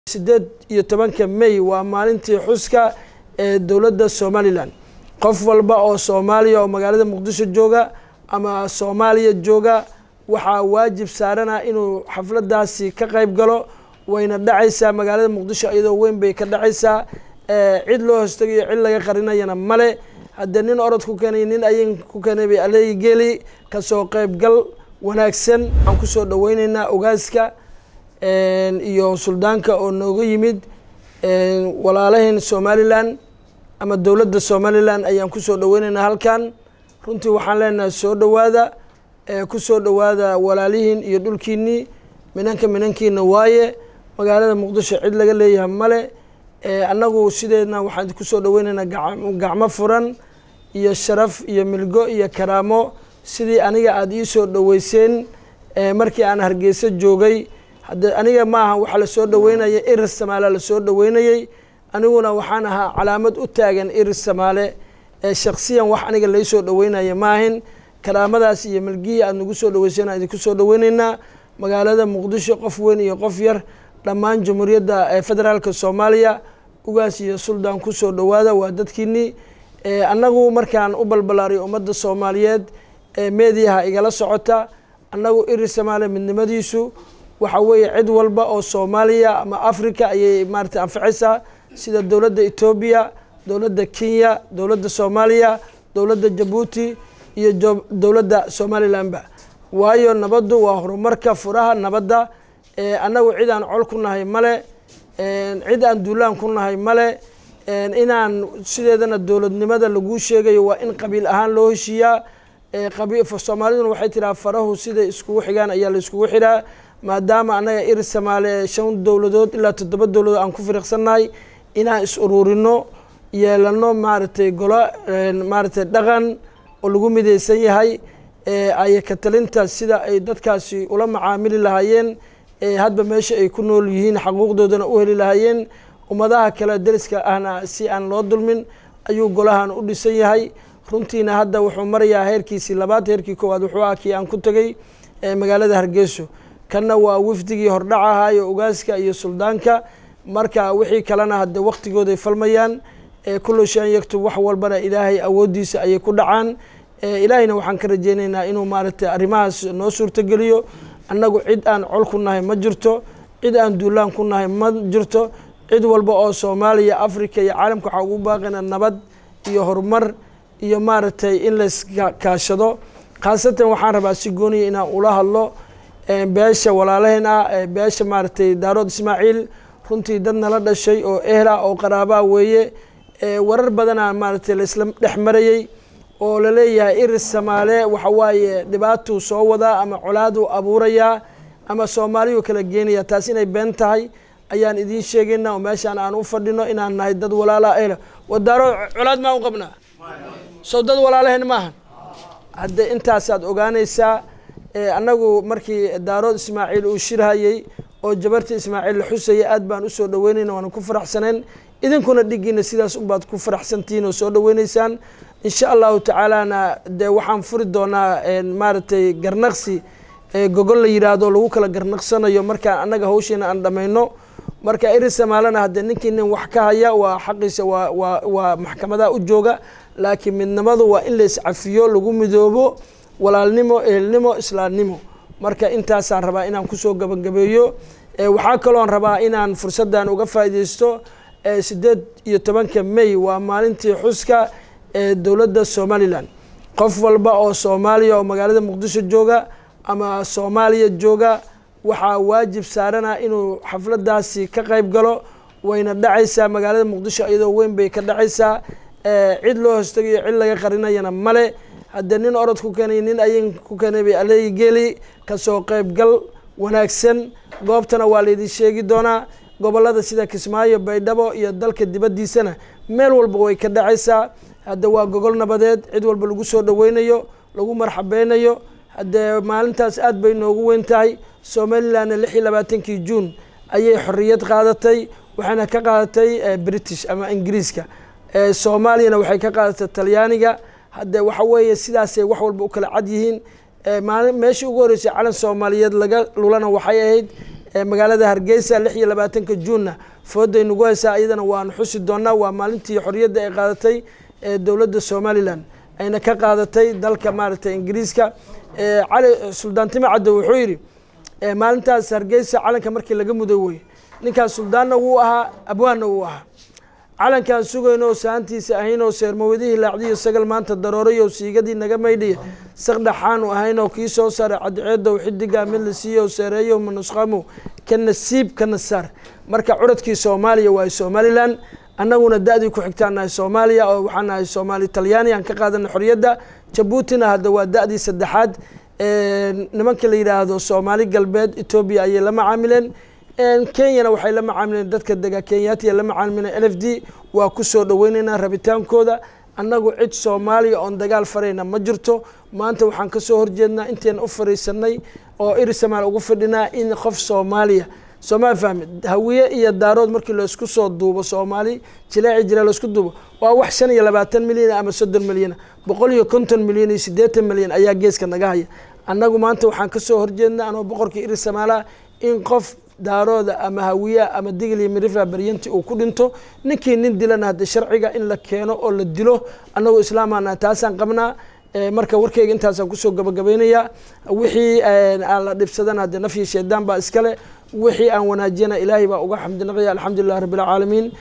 sideed iyo tobanka may waa maalintii xuska ee dowladda somalilan qof walba oo soomaaliya oo magaalada muqdisho jooga ama soomaaliya jooga waxaa waajib saarana inuu xafladaasi ka qayb galo wayna dhacaysaa magaalada muqdisho iyadoo weyn bay ka dhacaysaa cid loo hostegayo cid laga qarinayana male haddee nin orod ku keenay nin ayin ku keenay bay aleegi geli kasoo qaybgal wanaagsan waxaan kusoo dhaweyneynaa ogaaska iyo suldaanka oo nooga yimid walaalaheen somalilan ama dowladda somalilan ayaan kusoo dhaweyneynaa halkan runtii waxaan leenahay soo dhowaada kusoo dhowaada walaalihiin iyo dhulkiinii minanka minankiina waaye magaalada muqdisho cid laga leeyahay male annagu sideedna waxaan kusoo dhaweyneynaa gacmo furan iyo sharaf iyo milgo iyo karaamo sidii aniga aada iisoo dhaweyseen markii aan hargeysa joogay hadde aniga ma aha waxaa lasoo dhaweynaya iris samaale lasoo dhaweynayey aniguna waxaan ahaa calaamad u taagan iris samaale shaksiyan wax aniga laysoo dhaweynaya maahin karaamadaas iyo milgihii aada nagu soo dhaweyseen aan idinku soo dhaweyneynaa magaalada muqdisho qof weyn iyo qof yar dhammaan jamhuuriyadda federaalka soomaaliya ugaas iyo suldaan kusoo dhowaada waa dadkiinii annagu markaan u balbalaaray ummadda soomaaliyeed meediyaha igala socota annagu iris samaale midnimadiisu waxa weeye cid walba oo soomaaliya ama africa ayay maarata anfacaysaa sida dowladda etoobiya dowladda kenya dowladda soomaaliya dowladda jabuuti iyo dowladda somalilanba waayo nabaddu waa horumarka furaha nabadda annagu cid aan col ku nahay male cid aan duulaan ku nahay male inaan sideedana dowladnimada laguu sheegayo waa in qabiil ahaan loo heshiiyaa soomaaliduna waxay tiraa farahu siday iskugu xigaan ayaa la iskugu xiraa maadaama annaga iris samaale shan dowladood ilaa toddoba dowladood aan ku firiqsannahay inaan is ururino yeelano maaragtay golo maaragtay dhaqan oo lagu midaysan yahay ay katalinta sida ay dadkaasi ula macaamili lahaayeen hadba meesha ay ku nool yihiin xaquuqdoodana u heli lahaayeen ummadaha kale deriska ahna si aan loo dulmin ayuu golahan u dhisan yahay runtiina hadda wuxuu marayaa heerkiisii labaad heerkii koowaad wuxuu ah kii aan ku tegay magaalada hargeyso kanna waa wafdigii hordhac ahaayo ogaaska iyo suldaanka marka wixii kalena hadde waktigooday falmayaan kullu shan yaktub wax walbana ilaahay awooddiisa ayay ku dhacaan ilaahayna waxaan ka rajeyneynaa inuu maaragtay arrimahaas noo suurtogeliyo annagu cid aan col ku nahay ma jirto cid aan duulaan ku nahay ma jirto cid walba oo soomaaliya africa iyo caalamka waxaa ugu baaqina nabad iyo horumar iyo maaragtay in layskaashado khaasatan waxaan rabaa si gooniya inaan ula hadlo beesha walaalaheen ah beesha maaragtay daarood ismaaciil runtii dad nala dhashay oo ehla oo qaraabaa weeye warar badanaa maaragtay laisla dhex marayey oo laleeyahay iris samaale waxa waaye dhibaatuu soo wadaa ama colaaduu abuurayaa ama soomaaliyuu kala geenaya taas inay been tahay ayaan idiin sheegaynaa oo meeshaan aan u fadhino inaan nahay dad walaala ehla wadaaro colaad maa u qabnaa sow dad walaalaheen maahan hadde intaasaad ogaanaysaa annagu markii daarood ismaaciil uu shirhayey oo jabarta ismaaciil la xusayay aad baan usoo dhaweynayna waana ku faraxsaneen idinkuna dhigiina sidaas unbaad ku faraxsantihiin oo soo dhaweyneysaan insha allahu tacaalana dee waxaan furi doonaa maaragtay garnaqsi gogol la yidhaahdo lagu kala garnaqsanayo markaan annaga hawshiina aan dhamayno marka iris samaalena haddee ninkii nin wax ka haya waa xaqiisa waa waa waa maxkamadaha u jooga laakiin midnimadu waa in la iscafiyo lagu midoobo walaalnimo ehelnimo islaamnimo marka intaasaan rabaa inaan kusoo gabagabeeyo waxaa kaloon rabaa inaan fursaddan uga faaideysto sideed iyo tobanka may waa maalintii xuska ee dowladda somalilan qof walba oo soomaaliya oo magaalada muqdisho jooga ama soomaaliya jooga waxaa waajib saarana inuu xafladaasi ka qayb galo wayna dhacaysaa magaalada muqdisho iyadoo weyn bay ka dhacaysaa cid loo hostegayo cid laga qarinayana male haddee nin orod ku keenay nin ayin ku keenay bay aleegi geli kasoo qaybgal wanaagsan goobtana waa laydin sheegi doonaa gobolada sida kismaayo baydhabo iyo dalka dibaddiisana meel walba way ka dhacaysaa hadde waa gogol nabadeed cid walba lagu soo dhaweynayo lagu marxabeynayo haddee maalintaas aad bay noogu weyn tahay somalilandna lix iyo labaatankii juun ayay xorriyad qaadatay waxayna ka qaadatay british ama ingiriiska soomaaliyana waxay ka qaadatay talyaaniga hadde waxa weeye sidaasay wax walba u kala cad yihiin maali meeshii ugu horreysay calan soomaaliyeed laga lulana waxay ahayd magaalada hargeysa lix iyo labaatanka juunna fooday nagu haysaa iyadana waanu xusi doonaa waa maalintii xorriyadda ay qaadatay dowladda somalilan ayna ka qaadatay dalka maaragtay ingiriiska cali suldaan time cadde wuxuu yidhi maalintaas hargeysa calanka markii laga muday wey ninkaas suldaanna wuu ahaa abwaanna wuu ahaa calankaan sugaynoo saantiisa ahaynoo seermawadihii laacdiyo sagal maanta daroorayo siigadii naga maydhiya saqdhaxaanu ahaynoo kii soo saaray cadceedow xidigaa mid la siiyo seereeyo manusqamow ka nasiib ka nasaar marka curadkii soomaaliya waa somalilan annaguna da-dii ku xigtaan nahay soomaaliya oo waxaan nahay soomaali talyaani aan ka qaadana xorriyadda jabuutina hadda waa da-dii saddexaad nimanka la yidhaahdo soomaali galbeed etoobiya ayay la macaamileen kenyana waxay la macaamileen dadka dega kenyaatiya la macaamileen l f d waa kusoo dhaweyneynaa rabitaankooda annagu cid soomaaliya oon dagaal farayna ma jirto maanta waxaan kasoo horjeednaa inteena u fariisanay oo irisamaal ugu fadhinaa in qof soomaaliya soomaali fahmi hawiye iyo daarood markii laysku soo duubo soomaali jilaaci jilaa laysku duubo waa wax shan iyo labaatan milyan ama soddon milyan boqol iyo konton milyan iyo siddeetan milyan ayaa geeska naga haya annagu maanta waxaan kasoo horjeednaa anoo boqorkii irisamaala in qof daarooda ama hawiya ama digli mirifla baryanti uu ku dhinto ninkii nin dilana hadde sharciga in la keeno oo la dilo annagu islaamana taasaan qabnaa marka warkeyga intaasaan kusoo gabagabaynayaa wixii aan la dhibsadana hadde nafyi shaydaan baa iskale wixii aan wanaajiyana ilaahay baa uga xamdinaqaya alxamdulilah rabbi alcaalamiin